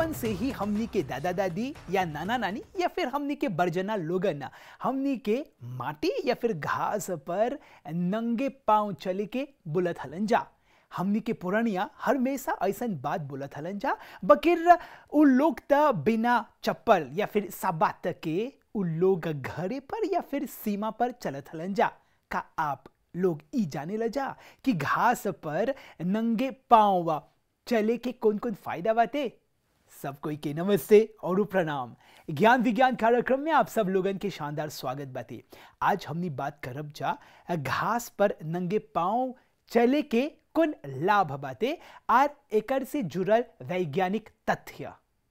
बचपन से ही हमनी के दादा दादी या नाना नानी या फिर हमनी के बरजना लोगन हमनी के माटी या फिर घास पर नंगे पांव चले के बुलत हलन जा हमनी के पुरानिया हमेशा ऐसन बात बोलत हलन जा बकिर उ लोग त बिना चप्पल या फिर साबात के उ लोग घरे पर या फिर सीमा पर चलत हलन जा का आप लोग ई जाने ल जा कि घास पर नंगे पांव चले के कौन कौन फायदा बाते सब कोई के नमस्ते और प्रणाम ज्ञान विज्ञान कार्यक्रम में आप सब लोगन के शानदार स्वागत बाते आज हमनी बात करब जा घास पर नंगे पांव चले के कौन लाभ बाते और एकर से जुड़ल वैज्ञानिक तथ्य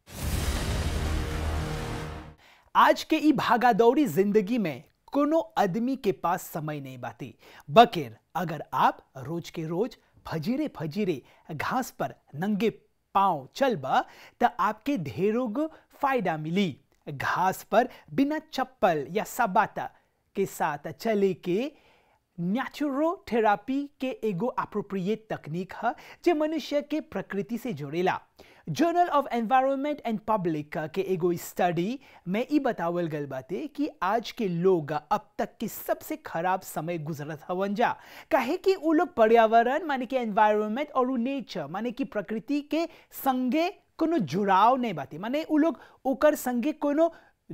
आज के ई भागादौड़ी जिंदगी में कोनो आदमी के पास समय नहीं बाती बकेर अगर आप रोज के रोज फजीरे फजीरे घास पर नंगे पांव चलबा त आपके ढेरों गो फायदा मिली घास पर बिना चप्पल या सबाता के साथ चले के नेचुरोथेरापी के एगो अप्रोप्रिएट तकनीक है जो मनुष्य के प्रकृति से जोड़ेला journal of environment and public के एगो स्टडी में ई बतावल गल बाते कि आज के लोग अब तक के सबसे खराब समय गुजरत हवन जा काहे कि उ लोग पर्यावरण माने कि एनवायरनमेंट और उ नेचर माने कि प्रकृति के संगे कोनो जुड़ाव नहीं बाते माने उ लोग ओकर संगे कोनो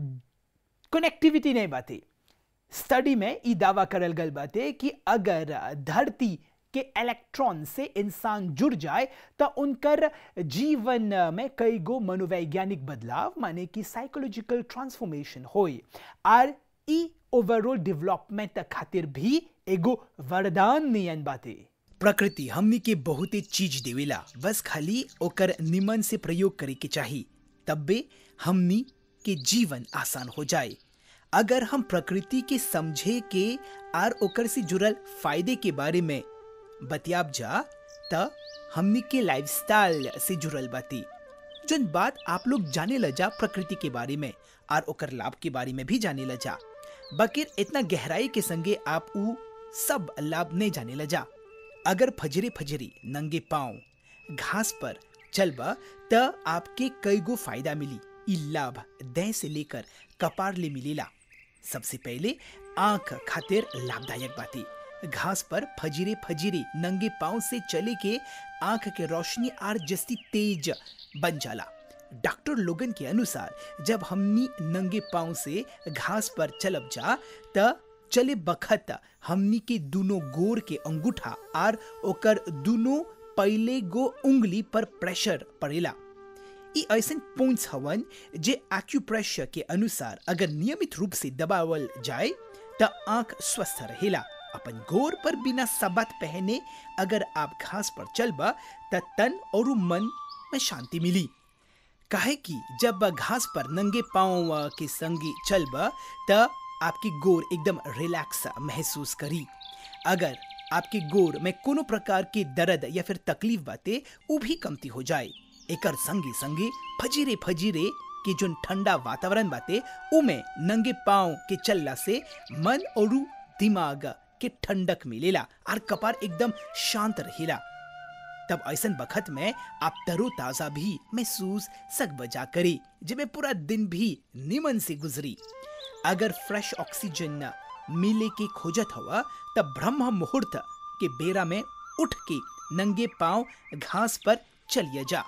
कनेक्टिविटी नहीं बाते स्टडी में ई दावा करल गल बाते कि अगर धरती के इलेक्ट्रॉन से इंसान जुड़ जाए तो उनकर जीवन में कई गो मनोवैज्ञानिक बदलाव माने कि साइकोलॉजिकल ट्रांसफॉर्मेशन होए और ई ओवरऑल डेवलपमेंट खातिर भी एगो वरदान नियन बाते प्रकृति हमनी के बहुते चीज देवेला बस खाली ओकर निमन से प्रयोग करे के चाही तब्बे हमनी के जीवन आसान हो जाए अगर हम प्रकृति के समझे के आर ओकर से जुड़ल फायदे के बारे में बतियाब जा त हमनी के लाइफस्टाइल से जुड़ल बाती जन बात आप लोग जाने ल जा प्रकृति के बारे में और ओकर लाभ के बारे में भी जाने ल जा बकिर इतना गहराई के संगे आप उ सब लाभ नहीं जाने ल जा अगर फजरे फजरे नंगे पांव घास पर चलबा त आपके कई गो फायदा मिली ई लाभ देह से लेकर कपार ले मिलेला सबसे पहले आंख खातिर लाभदायक बाती घास पर फजीरे फजीरे नंगे पांव से चले के आंख के रोशनी आर जस्ती तेज बन जाला डॉक्टर लोगन के अनुसार जब हमनी नंगे पांव से घास पर चलब जा त चले बखत हमनी के दोनों गोर के अंगूठा आर ओकर दोनों पहले गो उंगली पर प्रेशर पड़ेला ई ऐसन पॉइंट्स हवन जे एक्यूप्रेशर के अनुसार अगर नियमित रूप से दबावल जाए त आंख स्वस्थ रहेला अपन गोर पर बिना सबत पहने अगर आप घास पर चलबा त तन और मन में शांति मिली काहे कि जब घास पर नंगे पांव के संगी चलबा त आपकी गोर एकदम रिलैक्स महसूस करी अगर आपके गोर में कोनो प्रकार के दर्द या फिर तकलीफ बाते वो भी कमती हो जाए एकर संगे संगे फजीरे फजीरे के जो ठंडा वातावरण बाते उमे नंगे पांव के चलला से मन और दिमाग के ठंडक मिलेला और कपार एकदम शांत रहेला तब ऐसन बखत में आप तरो ताजा भी महसूस सक बजा करी जिसमें पूरा दिन भी निमन से गुजरी अगर फ्रेश ऑक्सीजन मिले के खोजत हुआ तब ब्रह्म मुहूर्त के बेरा में उठ के नंगे पांव घास पर चलिए जा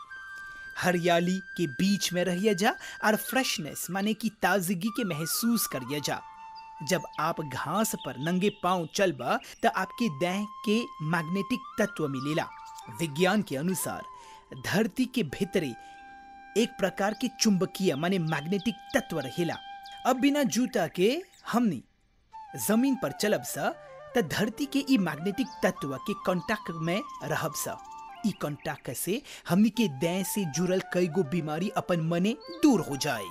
हरियाली के बीच में रहिए जा और फ्रेशनेस माने की ताजगी के महसूस करिए जा जब आप घास पर नंगे पांव चलबा तो आपके देह के मैग्नेटिक तत्व मिलेला विज्ञान के अनुसार धरती के भीतरे एक प्रकार के चुंबकीय माने मैग्नेटिक तत्व रहेला अब बिना जूता के हमनी जमीन पर चलब सा त धरती के ई मैग्नेटिक तत्व के कांटेक्ट में रहब सा ई कांटेक्ट से हमनी के देह से जुड़ल कई गो बीमारी अपन मने दूर हो जाए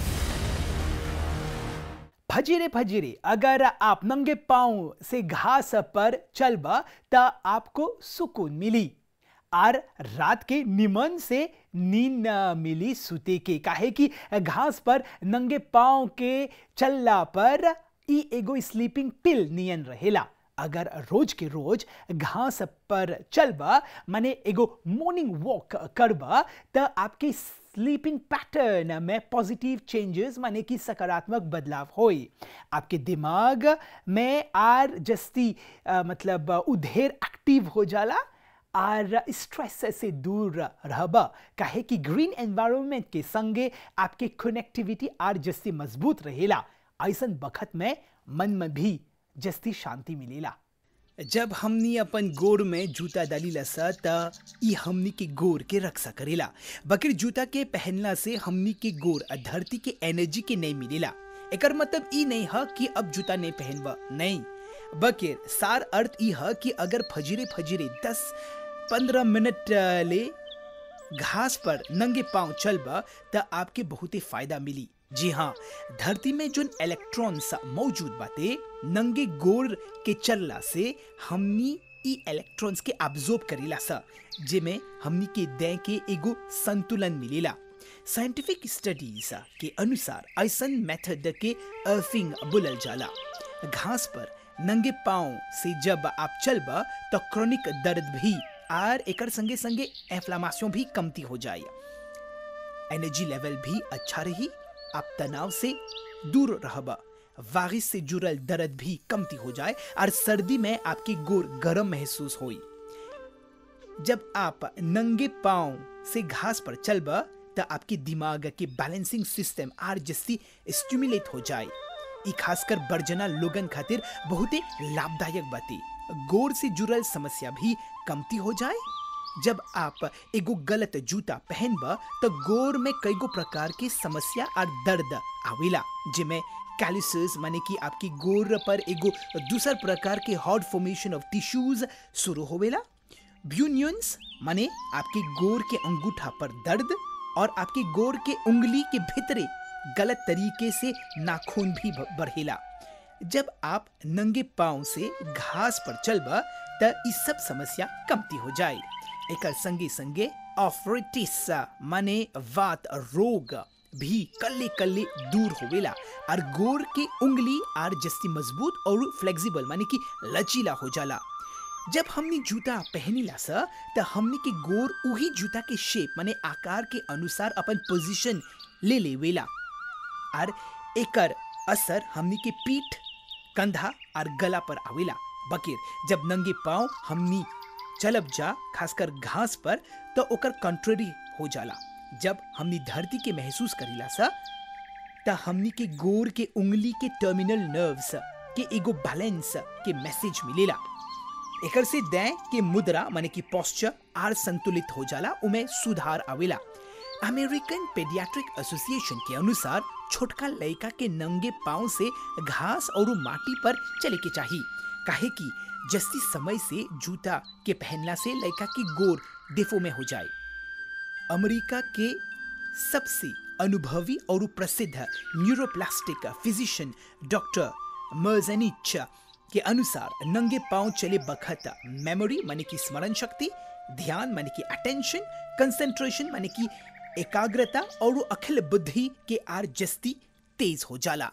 फजीरे फजीरे अगर आप नंगे पांव से घास पर चलबा त आपको सुकून मिली और रात के निमन से नींद मिली सुते के काहे कि घास पर नंगे पांव के चलला पर ई एगो स्लीपिंग पिल नियन रहेला अगर रोज के रोज घास पर चलबा माने एगो मॉर्निंग वॉक करबा त आपके स्लीपिंग पैटर्न में पॉजिटिव चेंजेस माने कि सकारात्मक बदलाव होई आपके दिमाग में आर जस्ती अ, मतलब अ, उधेर एक्टिव हो जाला और स्ट्रेस से दूर रहबा काहे कि ग्रीन एनवायरनमेंट के संगे आपके कनेक्टिविटी आर जस्ती मजबूत रहेला ऐसन बखत में मन में भी जस्ती शांति मिलेला जब हमनी अपन गोर में जूता डालीला सा त ई हमनी के गोर के रक्षा करेला बकर जूता के पहनला से हमनी के गोर आ धरती के एनर्जी के नहीं मिलेला एकर मतलब ई नहीं है कि अब जूता नहीं पहनबा नहीं बकर सार अर्थ ई है कि अगर फजीरे फजीरे दस पंद्रह मिनट अ, ले घास पर नंगे पांव चलबा त आपके बहुते फायदा मिली जी हाँ धरती में जोन इलेक्ट्रॉन्स मौजूद बाते नंगे गोर के चलला से हमनी ई इलेक्ट्रॉन्स के अब्जॉर्ब करेला सा जेमे हमनी के देह के एगो संतुलन मिलेला साइंटिफिक स्टडीज के अनुसार ऐसन मेथड के अर्थिंग बोलल जाला घास पर नंगे पांव से जब आप चलबा तो क्रोनिक दर्द भी आर एकर संगे संगे एफ्लामेशन भी कमती हो जाए एनर्जी लेवल भी अच्छा रही आप तनाव से दूर रहबा वारिस से जुड़ल दर्द भी कमती हो जाए और सर्दी में आपकी गोर गर्म महसूस होई जब आप नंगे पांव से घास पर चलबा त आपके दिमाग के बैलेंसिंग सिस्टम आर जस्ती स्टिमुलेट हो जाए ई खासकर बर्जना लोगन खातिर बहुते लाभदायक बाती गोर से जुड़ल समस्या भी कमती हो जाए जब आप एगो गलत जूता पहनबा तो गोर में कईगो प्रकार की समस्या और दर्द आवेला जिमे कैलिसस माने कि आपकी गोर पर एगो दूसर प्रकार के हॉट फॉर्मेशन ऑफ टिश्यूज शुरू होवेला ब्यूनियंस माने आपके गोर के अंगूठा पर दर्द और आपके गोर के उंगली के भीतरे गलत तरीके से नाखून भी ब- बढ़ेला जब आप नंगे पांव से घास पर चलबा त ई सब समस्या कमती हो जाए एकर संगे संगे ऑफरिटिस माने वात रोग भी कल्ले कल्ले दूर होवेला और गोर के उंगली आर जस्ती मजबूत और फ्लेक्सिबल माने कि लचीला हो जाला जब हमनी जूता पहनीला सा त हमनी के गोर उही जूता के शेप माने आकार के अनुसार अपन पोजीशन ले लेवेला और एकर असर हमनी के पीठ कंधा और गला पर आवेला बकीर जब नंगे पांव हमनी चलब जा खासकर घास पर तो ओकर कंट्ररी हो जाला जब हमनी धरती के महसूस करीला सा त हमनी के गोर के उंगली के टर्मिनल नर्व्स के एगो बैलेंस के मैसेज मिलेला एकर से देह के मुद्रा माने कि पोस्चर आर संतुलित हो जाला उमे सुधार आवेला अमेरिकन पेडियाट्रिक एसोसिएशन के अनुसार छोटका लड़का के नंगे पांव से घास और माटी पर चले के चाहिए काहे कि जस्ती समय से जूता के पहनला से लड़का की गोर डेफो में हो जाए अमेरिका के सबसे अनुभवी और प्रसिद्ध न्यूरोप्लास्टिक फिजिशियन डॉक्टर मर्जनिच के अनुसार नंगे पांव चले बखत मेमोरी माने की स्मरण शक्ति ध्यान माने की अटेंशन कंसंट्रेशन माने की एकाग्रता और अखिल बुद्धि के आर जस्ती तेज हो जाला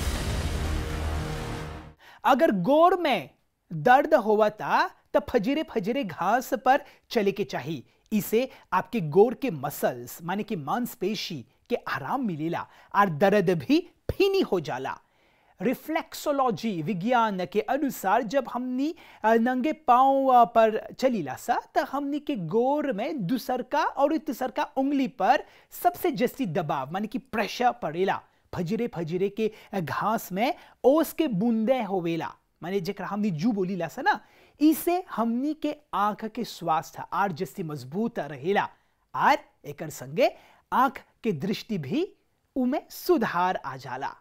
अगर गोर में दर्द हुआ था तो फजीरे फजीरे घास पर चले के चाहिए इसे आपके गोर के मसल्स माने कि मांसपेशी के आराम मिलेला और दर्द भी फीनी हो जाला रिफ्लेक्सोलॉजी विज्ञान के अनुसार जब हमनी अ, नंगे पांव अ, पर चलीला सा तो हमनी के गोर में दूसरका और तीसरका उंगली पर सबसे जस्ती दबाव माने कि प्रेशर पड़ेला फजरे फजरे के घास में ओस के बूंदे होवेला माने जेकरा हमनी जू बोलीला सा ना इसे हमनी के आंख के स्वास्थ्य आर जस्ती मजबूत रहेला आर एकर संगे आंख के दृष्टि भी उमे सुधार आ जाला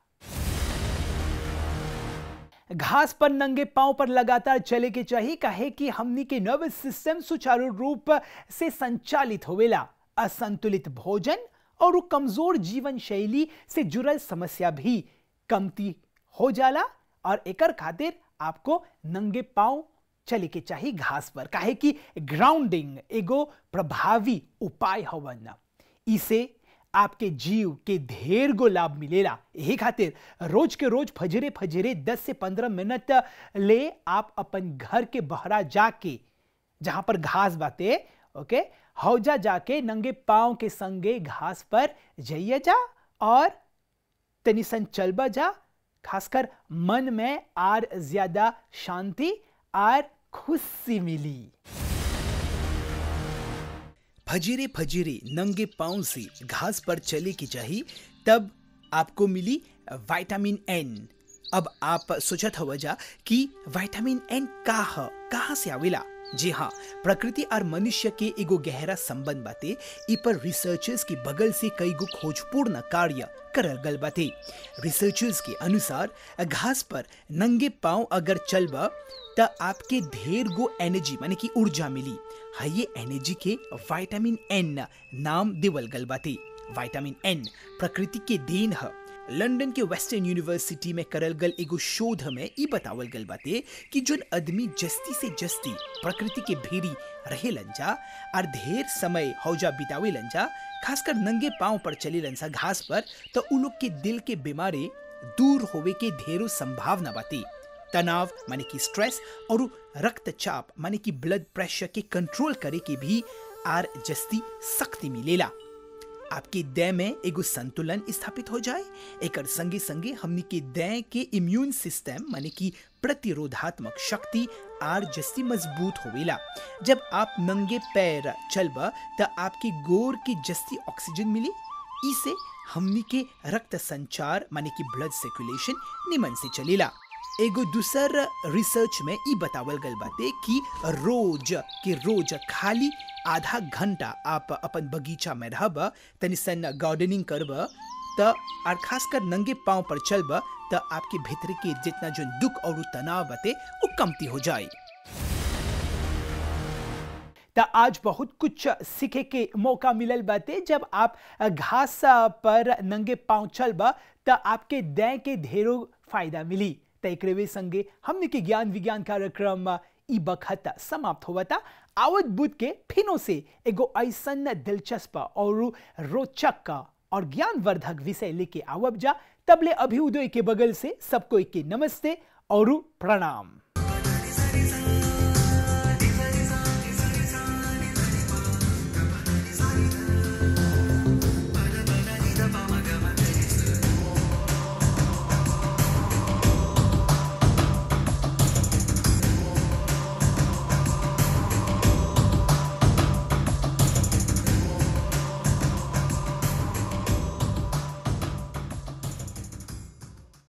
घास पर नंगे पांव पर लगातार चले के चाहिए काहे कि हमनी के नर्वस सिस्टम सुचारू रूप से संचालित होवेला असंतुलित भोजन और उ कमजोर जीवन शैली से जुड़ल समस्या भी कमती हो जाला और एकर खातिर आपको नंगे पांव चले के चाहिए घास पर काहे कि ग्राउंडिंग एगो प्रभावी उपाय हवन इसे आपके जीव के ढेर गो लाभ मिलेला यही खातिर रोज के रोज फजरे फजरे 10 से 15 मिनट ले आप अपन घर के बहरा जाके जहां पर घास बाते ओके हौजा जाके नंगे पांव के संगे घास पर जाइए जा और तनी सन चलबा जा खासकर मन में आर ज्यादा शांति आर खुशी मिली फजीरे फजीरे नंगे पांव से घास पर चले की चाहिए तब आपको मिली विटामिन एन अब आप सोचत हव जा कि विटामिन एन का ह कहाँ से आवेला जी हाँ प्रकृति और मनुष्य के एगो गहरा संबंध बाते इ पर रिसर्चर्स के बगल से कई गो खोजपूर्ण कार्य करल गल बाते रिसर्चर्स के अनुसार घास पर नंगे पांव अगर चलबा त आपके ढेर गो एनर्जी माने कि ऊर्जा मिली है ये एनर्जी के विटामिन एन नाम देवल गल बाते विटामिन एन प्रकृति के देन है लंदन के वेस्टर्न यूनिवर्सिटी में करल गल एगो शोध में ई बतावल गल बाते कि जोन आदमी जस्ती से जस्ती प्रकृति के भीड़ी रहेलन जा और ढेर समय हौजा बितावेलन जा खासकर नंगे पांव पर चलेलन सा घास पर तो उ लोग के दिल के बीमारी दूर होवे के ढेरों संभावना बाती तनाव माने कि स्ट्रेस और रक्तचाप माने कि ब्लड प्रेशर के कंट्रोल करे के भी आर जस्ती शक्ति मिलेला आपके देह में एगो संतुलन स्थापित हो जाए एकर संगे संगे हमनी के देह के इम्यून सिस्टम माने कि प्रतिरोधात्मक शक्ति आर जस्ती मजबूत होवेला जब आप नंगे पैर चलबा त आपके गोर की जस्ती ऑक्सीजन मिली इसे हमनी के रक्त संचार माने कि ब्लड सर्कुलेशन निमन से चलेला एगो दूसर रिसर्च में ई बतावल गल बाते कि रोज के रोज खाली आधा घंटा आप अपन बगीचा में रहब तनी सन गार्डनिंग करब त और खासकर नंगे पांव पर चलब त आपके भीतर के जितना जो दुख और तनाव बते वो कमती हो जाए त आज बहुत कुछ सीखे के मौका मिलल बाते जब आप घास पर नंगे पांव चलबा त आपके देह के ढेरों फायदा मिली त एकरे संगे हमने के ज्ञान विज्ञान कार्यक्रम ई बखत समाप्त होवता आवत बुध के फिनो से एगो ऐसन दिलचस्प और रोचक और ज्ञानवर्धक विषय लेके आवब जा तबले अभ्युदय के बगल से सबको के नमस्ते और प्रणाम